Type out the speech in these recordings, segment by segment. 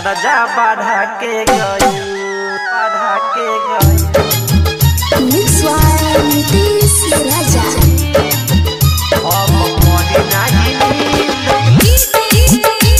कर्जा बढ़ा के गई बढ़ा के गई Mix by Nitish Raja. अब मोरी नाही नींद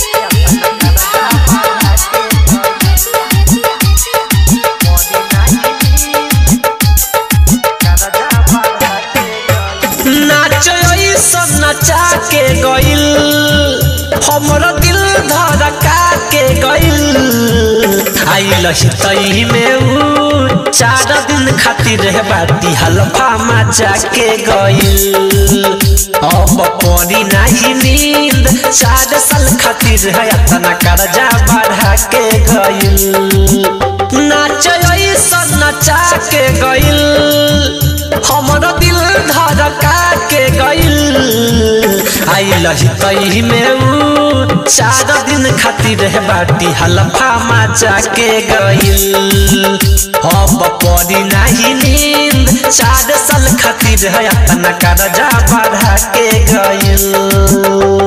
मोरी नाही नींद कर्जा बढ़ा के गई नाच ऐसन नचा के गइल हमर दिल धड़का के गइल आइल तई में ऊ चार दिन खातिर रह बाटी हलफा मचा के गइल अब पड़ी नहीं नींद चार साल खातिर है इतना कर्जा बढ़ा के गइल नाच ऐसन नचा के गइल हमर दिल धड़का के गइल आइल तई में ऊ चार दिन खातिर है बाटी हलफा मचा के गइल अब पड़ी नहीं नींद चार साल खातिर है इतना कर्जा बढ़ा के गइल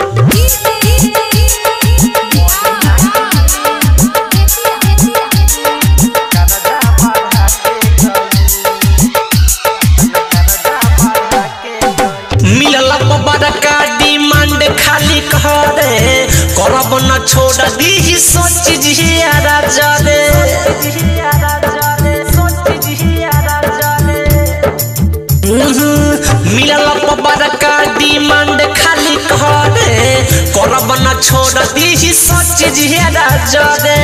कर्जा बढ़ा के गई कर्जा बढ़ा के गई मिलल बड़का डिमांड खाली करे करब न छोड़ दी सोच जिया जरे मिलल बड़का डिमांड खाली करे करब न छोड़ दी सोच जिया जरे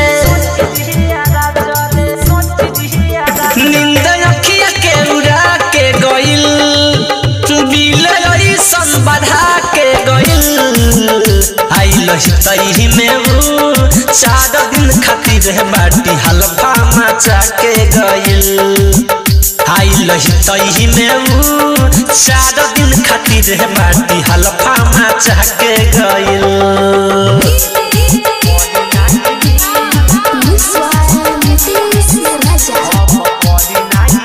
नींद अखिया के उड़ा के गइल बिल ऐसन बढ़ा के गइल आइल तही में ऊ चार दिन खातिर है बाटी हलफा मचा के गइल आइल तही में ऊ चार दिन खातिर है बाटी हलफा मचा के गइल Mix by Nitish Raja.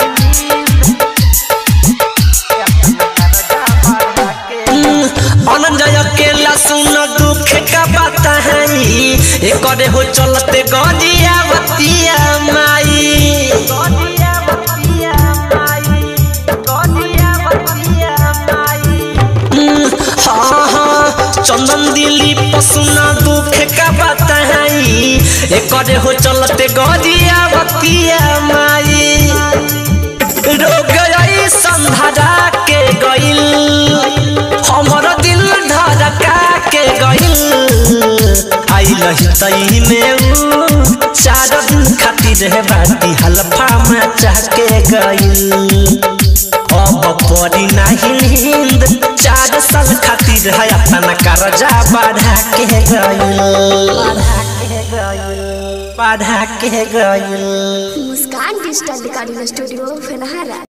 अनंजय अकेला सुन दुख का बात है एक हो चलते गजिया बतिया माई हम्म, हाँ हाँ चंदन दिली पसुना दुख का बात है एक हो चलते गजिया बतिया माई रोग संधरा के गइल हमर दिल धड़का के गइल आइल तई में ऊ चार दिन खातिर है बाटी हलफा मचा के गइल अब पड़ी नहीं नींद चार साल खातिर है अपना कर्जा बढ़ा के गइल बढ़ा के गइल मुस्कान डिजिटल रिकॉर्डिंग स्टूडियो फेनहारा